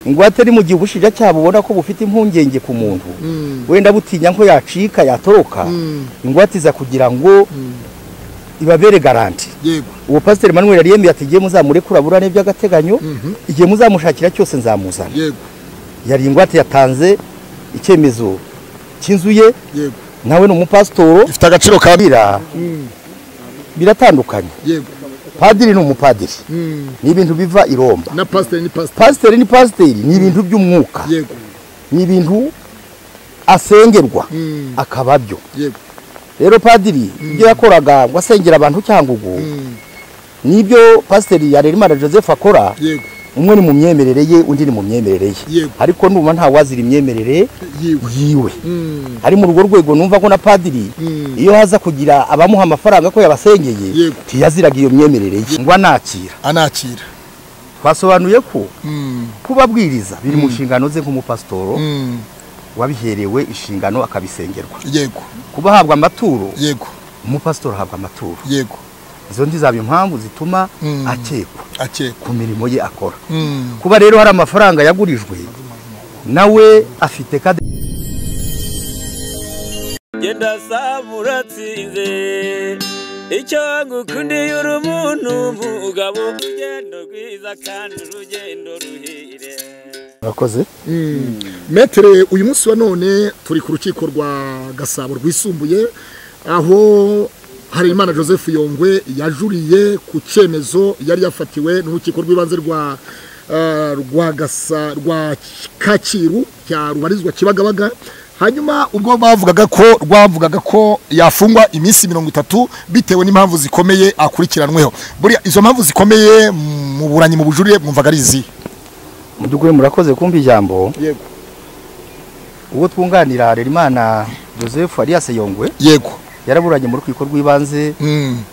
ingwate iri mu gihe ubushinjacyaha bubona ko bufite impungenge ku muntu wenda butinya ko yacika yatoroka ingwate iza kugira ngo ibabere garanti yego uwo pasiteri manweri yari yemeye ati igihe muzamurekura burane by'agateganyo Mhm. igihe muzamushakira cyose nzamuzana yego yari ingwate yatanze icyemezo cy'inzu ye yego nawe ni umupasitoro ifite agaciro ka bira biratandukanye yego padiri ni umupadiri Mm. ni ibintu biva i Roma na pasiteri ni pasiteri pasiteri ni pasiteri ni ibintu by'umwuka yego ni ibintu asengerwa Mm. akaba byo yego rero padiri ibyo yakoraga ngo asengera abantu cyangugu Mm. nibyo pasiteri Harerimana joseph akora yego umwe ni mu myemerere ye undi ni mu myemerere ye Yego. ariko numva ntawazira imyemerere yiwe yiwe Mm. ari muri urwo rwego numva ko na padiri Mm. iyo haza kugira abamuha amafaranga ko yabasengeye Yego. ntiyaziraga iyo myemerere ye ngo anakira anakira twasobanuye ko Mm. kuba abwiriza biri mu nshingano ze nk'umupasitoro Mm. wabiherewe inshingano akabisengerwa yego kuba ahabwa amaturo yego umupasitoro ahabwa amaturo yego izo zaba impamvu zituma Mm. akekwa akekwa ku mirimo ye akora Mm. kuba rero hari amafaranga yagurijwe nawe afite kade genda saba uratsinze icyo ngukundiye uri umuntu mugabo urugendo rwiza kandi urugendo ruhire urakoze metere uyu munsi wa none turi ku rukiko rwa gasabo rwisumbuye aho harerimana joseph yongwe yajuriye ku cyemezo yari yafatiwe n'urukiko rw'ibanze rwa ah, rwa gasa rwa kakiru cya rubarizwa kibagabaga hanyuma ubwo bavugaga ko rwavugaga ko yafungwa iminsi mirongo itatu bitewe n'impamvu zikomeye akurikiranweho buriya izo mpamvu zikomeye mu buranyi mu bujurire mwumvaga ari izihe mu by'ukuri murakoze kumva ijambo yego uwo twunganira Harerimana joseph alias yongwe yego yaraburanye mu rukiko rw'ibanze Mm.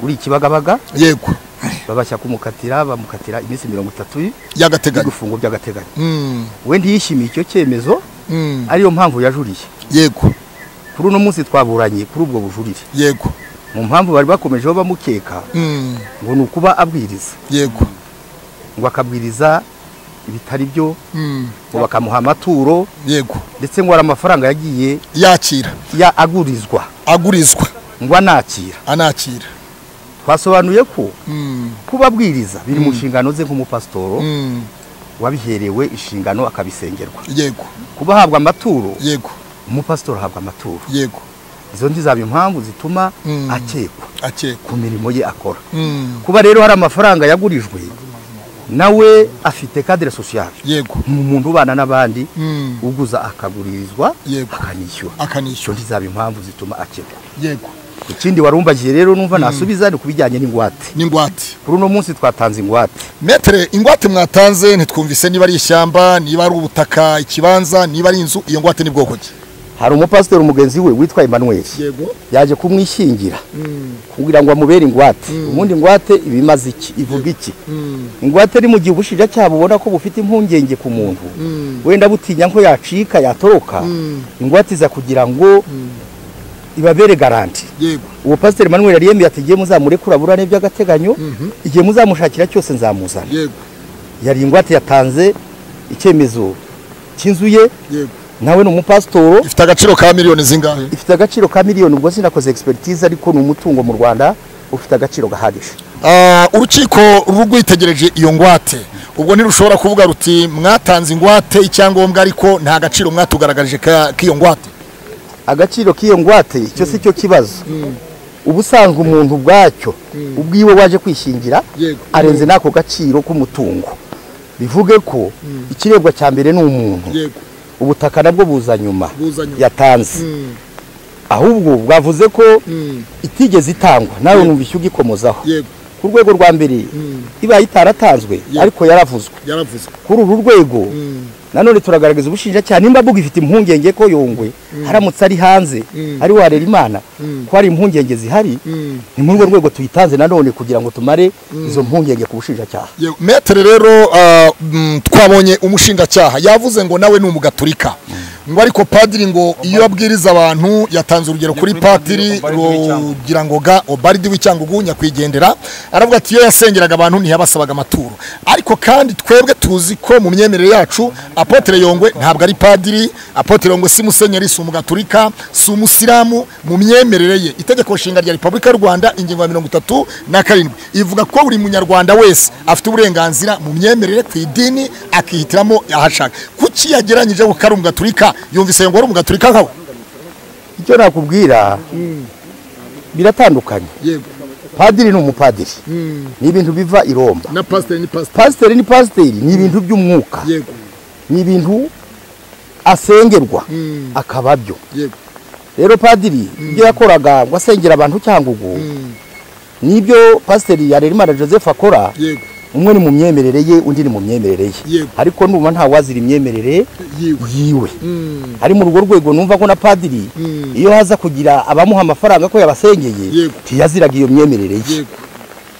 uri ikibagabaga yego babasha kumukatira bamukatira iminsi mirongo itatu y'agateganyo y'igifungo by'agateganyo Mm, we ntiyishimiye icyo cyemezo mm, ariyo mpamvu yajuriye yego kuri uno munsi twaburanye kuri ubwo bujurire yego mu mpamvu bari bakomejeho bamukeka Mm, ngo ni ukuba abwiriza yego ngo akabwiriza ibitari byo Mm, ngo bakamuha amaturo yego ndetse ngo hari amafaranga yagiye yakira ya agurizwa agurizwa ngo anakira anakira twasobanuye ko Mm, kuba abwiriza biri mu nshingano ze nk'umupasitoro mm, wabiherewe inshingano akabisengerwa yego kuba ahabwa amaturo yego umupasitoro ahabwa amaturo yego izo zaba impamvu zituma Mm. akekwa akekwa ku mirimo ye akora Mm, kuba rero hari amafaranga yagurijwe nawe afite kadire sosiyale yego ni umuntu ubana n'abandi Mm, uguza akagurizwa Yego. akanishyura icyo akanishyura ntizaba impamvu zituma akekwa yego ikindi warumbagiye rero numva nasubiza ni ku bijyanye n'ingwate n'ingwate kuri uno munsi twatanze ingwate metere ingwate mwatanze ntitwumvise niba ari ishyamba niba ari ubutaka ikibanza niba ari inzu iyo ngwate ni bwoko ki hari umupasiteri mugenzi we witwa Emmanuel yego yaje kumwishingira kugira ngo amubere ingwate ubundi ingwate iba imaze iki ivuga iki ingwate iri mu gihe ubushinjacyaha bubona ko bufite impungenge ku muntu wenda butinya ko yacika yatoroka ingwate iza kugira ngo ibabere garanti yego uwo pasiteri manweri yari yemeye ati igihe muzamurekura burane by'agateganyo igihe muzamushakira cyose nzamuzana yego yari ingwate yatanze icyemezo cy'inzu ye yego nawe ni umupasitoro ifite agaciro ka miliyoni zingahe ifite agaciro ka miliyoni ubwo sinakoze expertise ariko ni umutungo mu rwanda ufite agaciro gahagije Ah, urukiko rwitegereje iyo ngwate ubwo ntirushobora kuvuga ruti mwatanze ingwate icyangombwa ariko nta gaciro mwatugaragarije ka- k'iyo ngwate agaciro k'iyo ngwate icyo si cyo kibazo ubusanzwe umuntu ubwacyo ubwiwe waje kwishingira Yego. arenze n'ako gaciro k'umutungo bivuge ko ikirebwa cya mbere ni umuntu yego ubutaka nabwo buza nyuma Buza nyuma. yatanze Mm, ahubwo bwavuze ko mm, itigeze itangwa nawe numva icyo ugikomozaho yego ku rwego rwa mbere ibaye itaratanzwe ariko yaravuzwe yaravuzwe kuri uru rwego Mm, nanone turagaragaza ubushinjacyaha nimba mbuga ifite impungenge ko yongwe haramutse ari hanze ariho harera imana ko hari impungenge zihari mm. ni muri urwo rwego tuyitanze nanone kugira ngo tumare izo mpungenge ku bushinjacyaha Yego. metere rero ah, mm, twabonye umushinjacyaha yavuze ngo nawe ni umugaturika ngo ariko padiri ngo iyo abwiriza abantu yatanze urugero kuri padiri rugira ngo ga obaridi w'icyangugu nyakwigendera aravuga ati iyo yasengeraga abantu ntiyabasabaga amaturo ariko kandi twebwe tuzi ko mu myemerere yacu apotere yongwe ntabwo ari padiri apotere yongwe si musenyeri si umugaturika si umusilamu mu myemerere ye itegeko nshinga rya repubulika y'u rwanda ingingo ya mirongo itatu na karindwi ivuga ko buri munyarwanda wese afite uburenganzira mu myemerere ku idini akihitiramo ahashaka kuki yageranyije ko ari umugaturika yumvise ngo ari umugaturika nkawe icyo nakubwira biratandukanye yego padiri ni umupadiri ni ibintu biva i Roma na pasiteri ni pasiteri pasiteri ni pasiteri ni ibintu by'umwuka yego ni ibintu asengerwa Mm. akaba byo yego rero padiri ibyo yakoraga ngo asengera abantu cyangugu Mm, nibyo pasiteri Harerimana joseph akora yego umwe ni mu myemerere ye undi ni mu myemerere ye Yego. ariko numa nta wazira imyemerere yiwe yiwe Mm, ari muri urwo rwego numva ko na padiri Mm. iyo haza kugira abamuha amafaranga ko yabasengeye Yego. ntiyaziraga iyo myemerere ye yego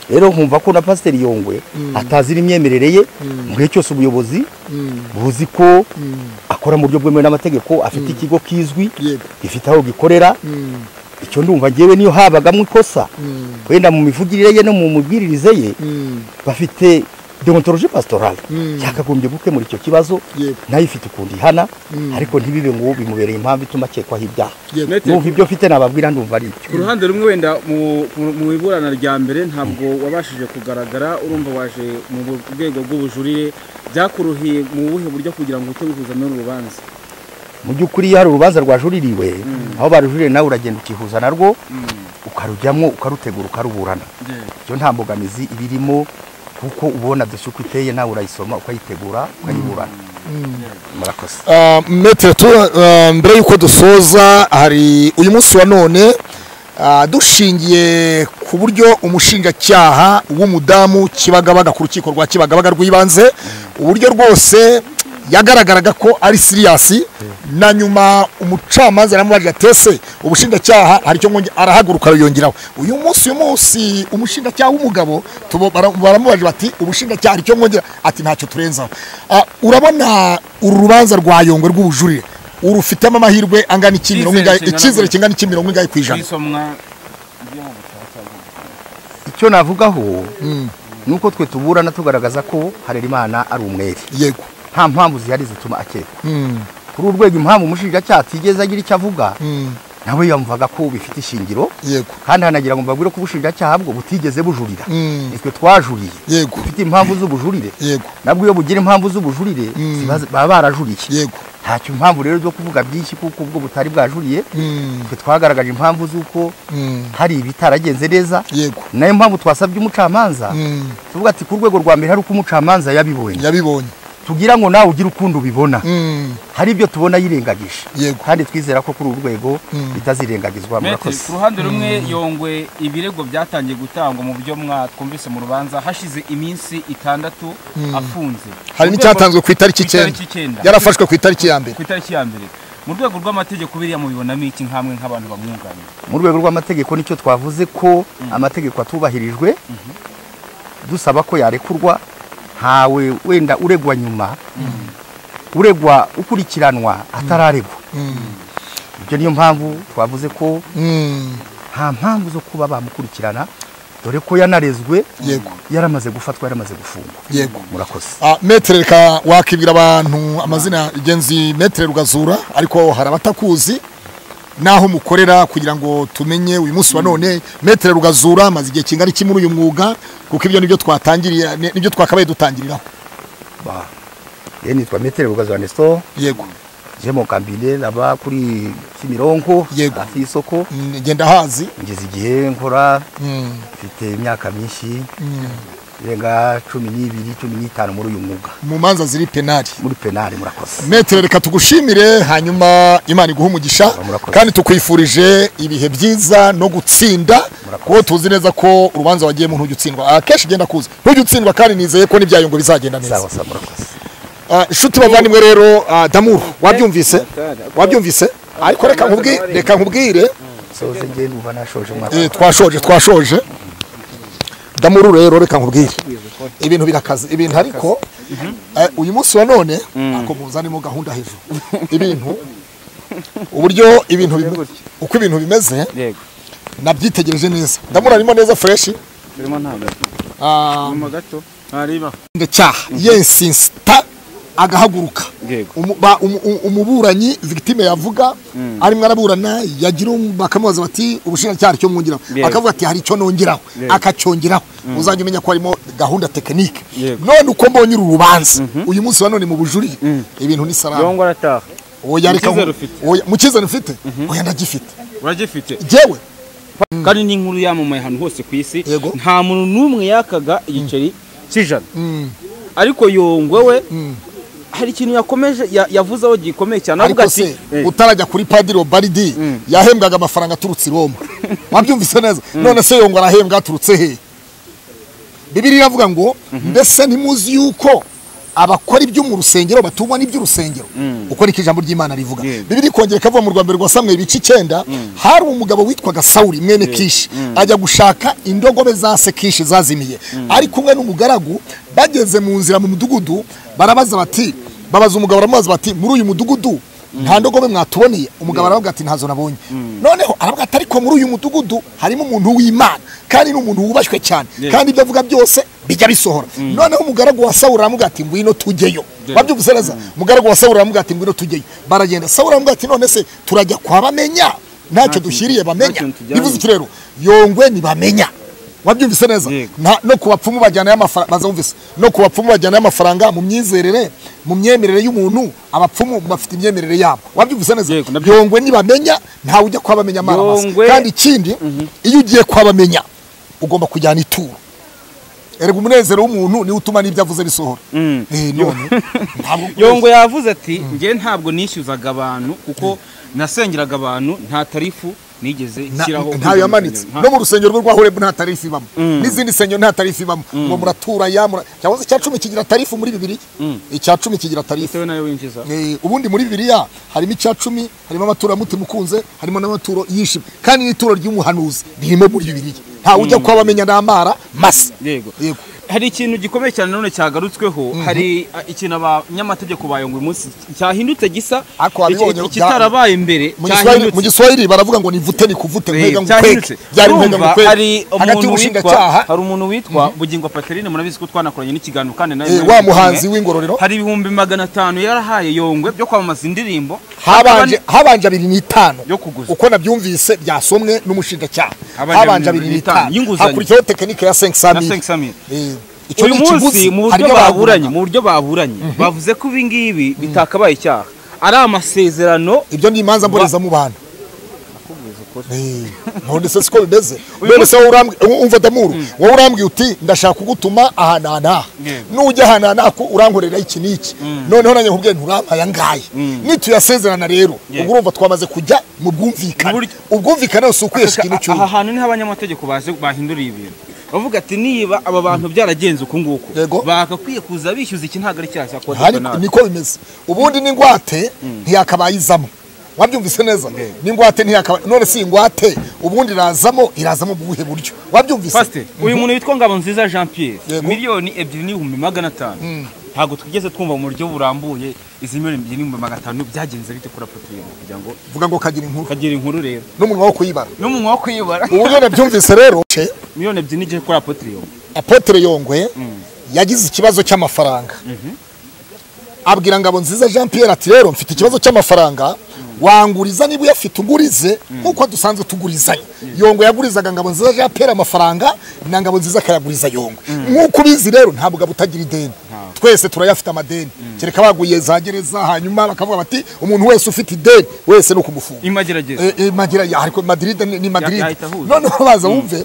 rero nkumva ko na pasiteri yongwe atazira imyemerere ye mu gihe cyose ubuyobozi Mm, buzi ko mm, akora mu buryo bwemewe n'amategeko afite ikigo kizwi yego gifite aho gikorera Mm, icyo ndumva ngewe niyo habagamo ikosa mm, wenda mu mivugire ye no mu mubwiririze ye mm, bafite deontologie pastorale Mm. yakagombye gukemura icyo kibazo yego nayo ifite ukuntu ihana Mm. ariko ntibibe ngo bimubereye impamvu ituma akekwaho ibyaha yego Nete- numva ibyo mfite nababwira ndumva ari ku ibyo ruhande rumwe wenda mu- mu- mu iburana rya mbere ntabwo wabashije kugaragara urumva waje mu bu- rwego rw'ubujurire byakuruhiye mu buhe buryo kugira ngo uhite wihuza n'uru rubanza mu by'ukuri iyo hari urubanza rwajuririwe aho barujuriye nawe uragenda ukihuza narwo ukarujyamo ukarutegura ukaruburana ibyo nta mbogamizi ibirimo kuko ubona dosiye uko iteye nawe urayisoma ukayitegura ukayiburana murakoze Uh, metere tu uh, mbere y'uko dusoza hari uyu munsi wa none uh, dushingiye ku buryo umushinjacyaha w'umudamu kibagabaga ku rukiko rwa kibagabaga rw'ibanze uburyo rwose yagaragaraga ko ari siriyasi na nyuma umucamanza yaramubajije atese ubushinjacyaha hari icyo mwonge- arahaguruka yongeraho uyu munsi uyu munsi umushinjacyaha w'umugabo tubo- bara- baramubajije bati ubushinjacyaha hari icyo mwongera ati ntacyo turenzaho Ah, urabona uru rubanza rwa yongwe rw'ubujurire urufitemo amahirwe angana iki Icyizere mirongo ingahe- kingana icyizere gute? kingana iki mirongo ingahe ku ijana kwisomwa icyo navugaho ni uko twe tuburana tugaragaza ko harerimana ari umwere yego nta mpamvu zihari zituma akekwa Mm, kuri uru rwego impamvu umushinjacyaha atigeze agira icyo avuga mm, nawe yumvaga ko bifite ishingiro yego kandi hanagira ngo mbabwire ko ubushinjacyaha bwo butigeze bujurira Mm. nitwe twajuriye yego bufite impamvu z'ubujurire yego nabwo iyo bugira impamvu z'ubujurire ziba- baba barajuriye yego ntacyo impamvu rero zo kuvuga byinshi kuko ubwo butari bwajuriye Mm, twe twagaragaje impamvu z'uko mm, hari ibitaragenze neza yego nayo mpamvu twasabye umucamanza Mm, tuvuga ati ku rwego rwa mbere hari uko umucamanza yabibonye yabibonye tugira ngo nawe ugire ukundi ubibona Mm, hari ibyo tubona yirengagije Yego. kandi twizera ko kuri uru rwego bitazirengagizwa Maitre, murakoze ku ruhande rumwe yongwe ibirego byatangiye gutangwa mu buryo mwatwumvise mu rubanza hashize iminsi itandatu afunze hari Mu rwego- n'icyatanzwe ku itariki ku itariki icyenda icyenda. yarafashwe ku itariki ya mbere ku itariki ya mbere mu rwego rw'amategeko biriya mubibonamo iki nk'amwe nk'abantu bamwunganira mu rwego rw'amategeko nicyo twavuze ko amategeko atubahirijwe dusaba ko yarekurwa ntawe wenda uregwa nyuma uregwa ukurikiranwa atararegwa ibyo niyo mpamvu twavuze ko Mm, nta mpamvu zo kuba bamukurikirana dore ko yanarezwe Yego. yaramaze gufatwa yaramaze gufungwa yego murakoze Ah, metere reka wakibwira abantu amazina genzi metere rugazura ariko hari abatakuzi naho mukorera kugira ngo tumenye uyu munsi wa none metere rugazura amaze igihe kingana iki muri uyu mwuga kuko ibyo nibyo twatangiriye ni- nibyo twakabaye dutangiriraho Ba. Ye nitwa Metere Bugazo Ernesto, yego je mu kambine naba kuri Kimironko Yego. hafi y'isoko. Mm, ngenda hazi Ngeze igihe nkora Mm, mfite imyaka myinshi mm. irenga cumi n'ibiri cumi n'itanu muri uyu mwuga mu manza ziri penali muri penali murakoze. metere reka tugushimire hanyuma imana iguhe umugisha Murakoze. kandi tukwifurije ibihe byiza no gutsinda Murakoze. kuko tuzi neza ko urubanza wagiyemo ntujya utsindwa akenshi ugenda kuza ntujya utsindwa kandi nizeye ko n'ibyayo ngo bizagenda neza Sawa sawa murakoze. Ah, inshuti bavandimwe rero ah, damuru wabyumvise wabyumvise ariko reka nkubwire reka nkubwire Soze nge numva nashoje umwaka. Eh, twashoje twashoje damuru rero reka nkubwire ibintu birakaze ibintu ariko eh, uyu munsi wa none ako muzanimo gahunda hejuru ibintu uburyo ibintu bime- gutyo. uko ibintu bimeze yego nabyitegereje neza ndamurarimo neza fureshi turimo ntabwo nyuma gato ntareba ndacyaha yesinsita agahaguruka yego Umu- ba- umu- umu- umuburanyi victime yavuga arimo araburana yagira um- bakamubaza bati ubushinjacyaha cyo mwongeraho Yego. akavuga ati hari icyo nongeraho akacyongeraho uzajya umenya ko harimo gahunda tekinike Yego. none uko mbonye uru rubanza uyu munsi wa none mu bujurire ibintu ni salama yongo arataha oya reka Icyizere nku- ufite? oya mukizere ufite oya ndagifite uragifite jewe kandi n'inkuru yamamaye ahantu hose ku isi Yego. nta muntu n'umwe yakaga igiceri cy'ijana ariko yongwe we hari ikintu yakomeje ya- yavuzeho gikomeye cyane avuga ariko ati se eh, utarajya kuri padiri obaridi yahembwaga amafaranga aturutse i roma wabyumvise neza none se yongwa arahembwa aturutse hehe bibiri iravuga ngo mbese ntimuzi yuko abakora ibyo mu rusengero batungwa n'iby'urusengero uko niko ijambo ry'imana rivuga bibiri ikongera ikavuga mu rwambere rwa samwe ibice icyenda hari umugabo witwaga sawuri mwene kishi ajya gushaka indogobe za se kishi zazimiye ari kumwe n'umugaragu bageze mu nzira mu mudugudu barabaza bati babaza umugabo baramubaza bati muri uyu mudugudu nta ndogobe mwatuboneye umugabo aravuga ati ntazo nabonye noneho aravuga ati ariko muri uyu mudugudu harimo umuntu w'imana kandi ni umuntu wubashywe cyane kandi ibyo avuga byose bijya bisohora noneho umugaragu wa sawuri aramuga ati ngwino tujyeyo wabyumvise neza umugaragu wa sawuri aramuga ati ngwino tujyeyo baragenda sawuri aramuga ati none se turajya kwa bamenya ntacyo dushyiriye bamenya kintu tujyanye. bivuze iki rero yongwe ntibamenya wabyumvise neza Yego. nta- no ku bapfumu bajyanayo amafaranga bazumvise no ku bapfumu bajyanayo amafaranga mu myizerere mu myemerere y'umuntu abapfumu bafite imyemerere yabo wabyumvise neza Yego, nabyo- yongwe nibamenya ntawe ujya kwa bamenya amara Yongwe- masa. kandi ikindi iyo ugiye kwa bamenya ugomba kujyana ituro erega umunezero w'umuntu niwo utuma n'ibyo avuze bisohora Eh, none ntabwo yongo yavuze ati njye ntabwo nishyuzaga abantu kuko nasengeraga abantu nta tarifu nigeze Na- nshyiraho ntayo yamanitse Nta- no mu rusengero rwe rwa horebu nta tarifu ibamo n'izindi nsengero nta tarifu ibamo ngo muratura ya mura cyangwa se icya cumi kigira tarifu muri bibiri icya cumi kigira tarifu bitewe nayo winjiza Eh, ubundi muri bibiliya harimo icya cumi harimo amaturo y'umutima ukunze harimo n'amaturo yishima kandi n'ituro ry'umuhanuzi ririmo muri bibiliya ntawe ujya kuba bamenya n'amara masa yego yego hari ikintu gikomeye cyane none cyagarutsweho hari a, ikintu abanyamategeko bayonga uyu munsi cyahindutse gisa Ariko wabibonye, iki- ikitarabaye imbere Mu Giswahili- mu cyahindutse giswahili baravuga ngo ni vute ni kuvute nkwega cyahindutse ngukwege byari nkwega urumva hari ngukwege hagati umuntu witwa y'ubushinjacyaha hari umuntu witwa bugingo patrine murabizi ko twanakoranye n'ikiganiro kandi nawe eh, wa murabizi muhanzi kimwe. w'ingororero hari ibihumbi magana atanu yarahaye yongwe byo kwamamaza indirimbo habanje habanje abiri n'itanu Yo kuguza. uko nabyumvise byasomwe n'umushinjacyaha Habanje habanje abiri abiri n'itanu n'itanu y'inguzanyo. hakurikiyeho tekinike ya na 500 sengisamira Eh, icyo uyu ni ikiguzi munsi mu buryo harimo baburanye abagurana mu buryo baburanye bavuze ko ibi ngibi bitakabaye icyaha ari amasezerano ibyo ni imanza mboreza mu bantu Eh, none se siko bimeze none se wowe urambwi- u- umva damuru wowe urambwiye uti ndashaka kugutuma ahantu ahantu aha Yego. nujya ahantu ahantu aha ku- urankorera iki n'iki noneho nanjye nkubwiye nturampaye aya ngaya nituyasezerana rero ubwo urumva twamaze kujya mu bwumvikane Mu buryo- ubwumvikane yose ukwiyesha ikintu aha cy'undi hantu niho abanyamategeko baje bahinduriye ibintu bavuga ati niba aba bantu byaragenze uku nguku Yego. bagakwiye kuza bishyuza iki ntabwo ari icyaha cya kode hari penale niko bimeze ubundi n'ingwate ntiyakabayizamo wabyumvise neza n'ingwate ntiyakabaye none si ingwate ubundi irazamo irazamo mu buhe buryo wabyumvise pasite uyu muntu witwa ngabo nziza jean pierre Yego. miliyoni ebyiri n'ibihumbi magana atanu ntabwo twigeze twumva mu buryo burambuye izi miliyoni ebyiri n'ibihumbi magana atanu byagenze bite kuri apotiyeni kugira ngo vuga ngo kagira inkuru kagira inkuru rero n'umunwa wo kuyibara n'umunwa wo kwibara uburyo nabyumvise rero ce, miliyoni ebyiri n'igihe kuri apotiyeni apotre yongwe yagize ikibazo cy'amafaranga abwira ngabo nziza jean pierre ati rero mfite ikibazo cy'amafaranga wanguriza niba uyafite ugurize nk'uko dusanzwe tugurizanya yongo yagurizaga ngabo nziza jean pierre amafaranga na ngabo nziza akayaguriza yongo nk'uko ubizi rero nta mugabo utagira ideni twese turayafite amadeni kereka baguye za gereza hanyuma bakavuga bati umuntu wese ufite ideni wese ni ukumufunga imagerageza Eh, eh, Madira ya- ariko Madrid ni, ni Madrid yahita ahuza. noneho baza wumve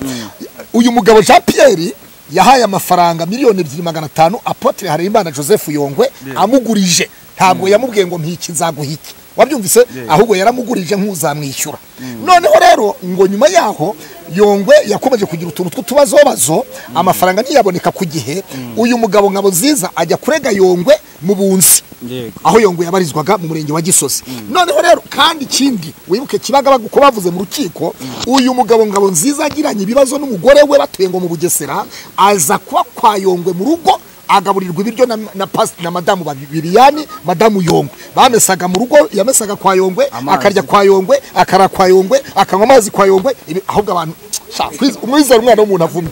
uyu mugabo Jean Pierre yahaye amafaranga miliyoni ebyiri magana atanu Apotre Harerimana Joseph Yongwe amugurije ntabwo yamubwiye ngo ntikizaguhike wabyumvise ahubwo yaramugurije nk'uzamwishyura noneho rero ngo nyuma yaho yongwe yakomeje kugira utuntu tw'utubazobazo amafaranga ntiyaboneka ku gihe uyu mugabo nkabo nziza ajya kurega yongwe mu bunzi Yego. aho yongwe yabarizwaga mu murenge wa gisozi noneho rero kandi ikindi wibuke kibaga uko bavuze mu rukiko uyu mugabo ngabo nziza agiranye ibibazo n'umugore we batuye ngo mu bugesera aza kuba kwa yongwe mu rugo agaburirwa ibiryo na, na, pas- na madamu babiriyani madamu yongwe bamesaga mu rugo yamesaga kwa yongwe akarya kwa yongwe akara kwa yongwe akanywa amazi kwa yongwe ibi- ahubwo abantu sha, kwiz- umwizera umwana w'umuntu avumwe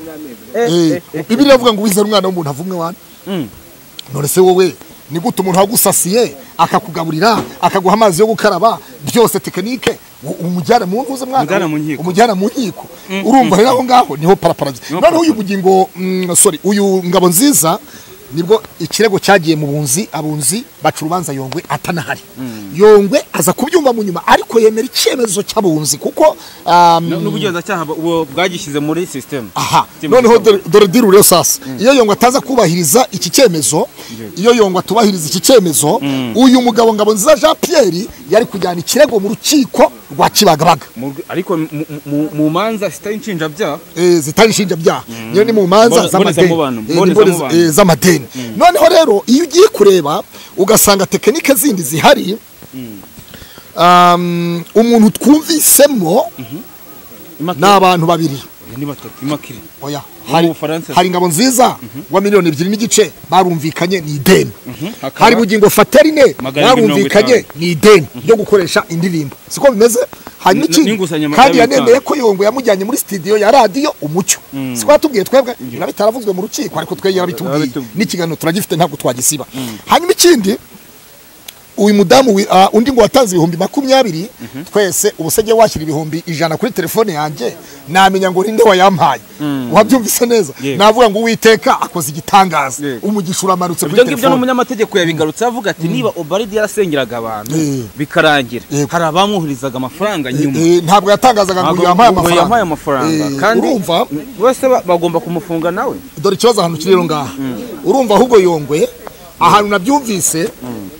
Eh, bibiliya avuga ngo wizera umwana w'umuntu avumwe wana none se wowe ni gute umuntu wagusasiye akakugaburira akaguha amazi yo gukaraba byose tekinike u- umujyana mu ntuze mwana Umujyana mu nkiko. umujyana mu nkiko urumva rero aho ngaho niho paraparagi noneho uyu bugingo mm, sorry uyu ngabo nziza nibwo ikirego cyagiye mu bunzi abunzi baca urubanza yongwe atanahari yongwe aza kubyumva mu nyuma ariko yemera icyemezo cy'abunzi kuko um, n'ubugenzacyaha bu- bwagishyize muri sisiteme aha Sisiteme noneho y'isabune. dore- dore diri rero sasa iyo yongwa ataza kubahiriza iki cyemezo iyo yongwa atubahiriza iki cyemezo uyu mugabo ngabo nziza jean pierre yari kujyana ikirego mu rukiko rwa kibagabaga Mu- ariko mu- mu- mu manza zitari inshinjabyaha eh, zitari inshinjabyaha niyo ni mu manza Mbone- z'amadeni mbonezamubano, Eh, ni mbone- mbonezamubano. eh, z'amadeni noneho rero iyo ugiye kureba ugasanga tekinike zindi zihari um, umuntu twumvisemo ni imakire abantu babiri ni batatu imakire oya Bo mu hari, Bufaransa. hari ingabo nziza wa miliyoni ebyiri n'igice barumvikanye ni ideni hakaba- hari bugingo faterine Magana abiri mirongo barumvikanye itanu. ni ideni ryo gukoresha indirimbo siko bimeze hanyuma N- ikindi n'inguzanyo magana kandi abiri yanemeye ko yongo yamujyanye muri sitidiyo ya radiyo umucyo siko yatubwiye twebwe biba bitaravuzwe mu rukiko ariko twe yarabitubwiye Yarabitubwiye. n'ikiganiro turagifite ntabwo twagisiba hanyuma ikindi uyu mudamu wi- ah, undi ngo watanze ibihumbi makumyabiri twese ubusege washyira ibihumbi ijana kuri telefone yanjye namenya ngo ninde wayampaye wabyumvise neza Yego. navuga ngo uwiteka akoze igitangaza Yego. umugisha uramanutse ibyo kuri ngibyo telefone n'umunyamategeko yabigarutse avuga ati niba obaridi yarasengeraga abantu Eh. bikarangira Yego. hari abamwohererizaga amafaranga nyuma Eh, ntabwo yatangazaga ngo Ntabwo- uyu yampaye ngo amafaranga yampaye amafaranga Eh, kandi urumva bose ba- bagomba kumufunga nawe dore ikibazo ahantu kiri rero ngaha urumva ahubwo yongwe ahantu nabyumvise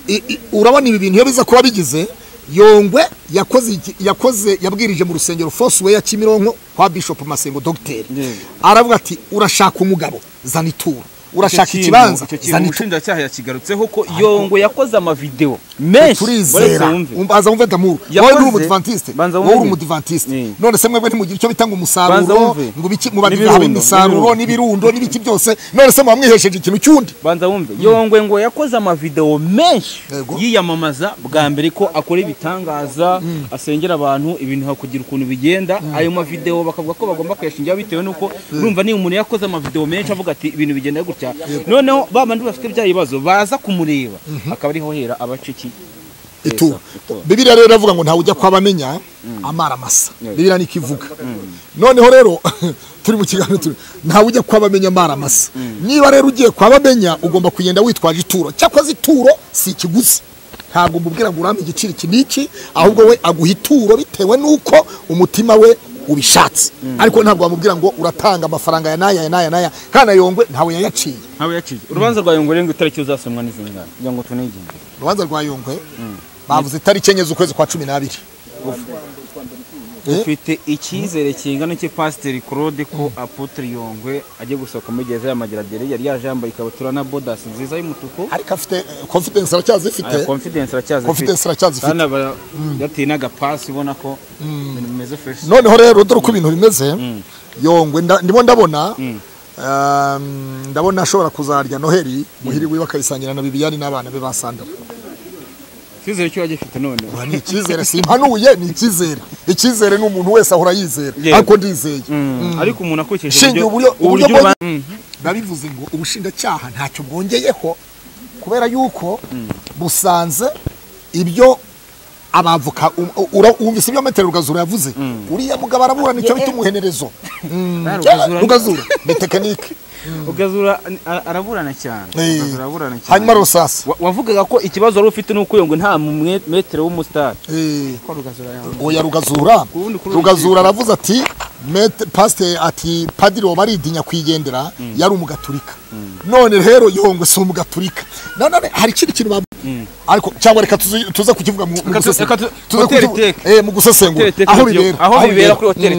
i- i- urabona ibi bintu iyo biza kuba bigize yongwe yakoze iki- yakoze yabwirije mu rusengero fosiwe ya kimironko kwa bishop masengo dogiteri Yeah. aravuga ati urashaka umugabo zana ituro urashaka Icyo kintu- ikibanza icyo kintu zana ituro umushinjacyaha yakigarutseho ko yongo yakoze amavidewo menshi turizera wumve Um- banza wumve damuru wowe Yakoze. uri umudivantiste Banza wowe uri wumve. umudivantiste Eh. none se mwebwe ntimugira icyo bitanga Banza umusaruro wumve. ngo ibiki mubadive N'ibirundo, habe imisaruro n'ibirundo. n'ibirundo n'ibiki byose none se muba mwihesheje ikintu cy'undi banza wumve yongwe ngo yakoze amavidewo menshi Yego. yiyamamaza bwa mbere ko akora ibitangaza asengera abantu ibintu hakugira ukuntu bigenda ayo mavidewo bakavuga ko bagomba kuyashingira bitewe n'uko urumva niba umuntu yakoze amavidewo menshi avuga ati ibintu bigenda gutya noneho ba bandi bafite bya bibazo baza kumureba akaba ariho hera abaca iki ituro ituro. bibiliya rero iravuga ngo ntawe ujya kwa bamenya amara masa bibiliya niko ivuga noneho rero turi mu kiganiro turi ntawe ujya kwa bamenya amara masa niba rero ugiye kwa bamenya ugomba kugenda witwaje ituro cyakoze ituro si ikiguzi ntabwo umubwira ngo urampe igiciro iki n'iki ahubwo we aguha ituro bitewe n'uko umutima we ubishatse ariko ntabwo wamubwira ngo uratanga amafaranga ya n'aya ya n'aya n'aya kandi ayongwe ntawe yayaciye ntawe yaciye urubanza rwa yongwe rero ngo itariki uzasomwa n'izingana kugira ngo tunegenge urubanza rwa yongwe bavuze itariki enye z'ukwezi kwa cumi n'abiri ufite icyizere kingana iki pasiteri claude ko apotre yongwe ajya gusohoka muri gereza ya mageradere yari yaje yambaye ikabutura na bodasi nziza y'umutuku ariko afite eh, confidence aracyazifite aya confidence aracyazifite Confidence aracyazifite. kandi aba yateye n'agapasi ubona ko ibintu bimeze fresh noneho rero dore uko ibintu bimeze yongwe nda- ndimo ndabona um, ndabona ashobora kuzarya noheli muhiri wiwe akayisangira na bibiyani n'abana be basandara icyizere cyo yaje afite none Ura, ni icyizere simpanuye ni icyizere icyizere ni umuntu wese ahora yizera Yego. ariko ndizeye ariko umuntu akurikije Shingiye uburyo- uburyo uburyo ba- bwo- Mm. babivuze ngo ubushinjacyaha ntacyo bwongeyeho kubera yuko busanze ibyo abavoka um- ura- wumvise ibyo metero rugazura yavuze uriya mugabo araburana icyo bita umuhenerezo Mm, Rugazura- rugazura ni tekinike ugazura ara- araburana cyane Eh. Ugazura araburana cyane hanyuma rusasa Wa- wavugaga ko ikibazo wari ufite nuko yongwe nta mumwe- metero w'umusitari Eh, ko rugazura yawe oya rugazura Kubundi kuri rugazura aravuze ati "Met- pasite ati padiri wabaridinya kwigendera yari umugaturika none rero yongwe si umugaturika nanone hari ikindi kintu bavuga ariko cyangwa reka tuze tuze kukivuga mu- mu tu- gusesengura. reka tu- Tuze hoteli kukivuga- teke. eh, mu gusesengura Hoteli teke aho kuri- bibera aho bibera kuri hoteli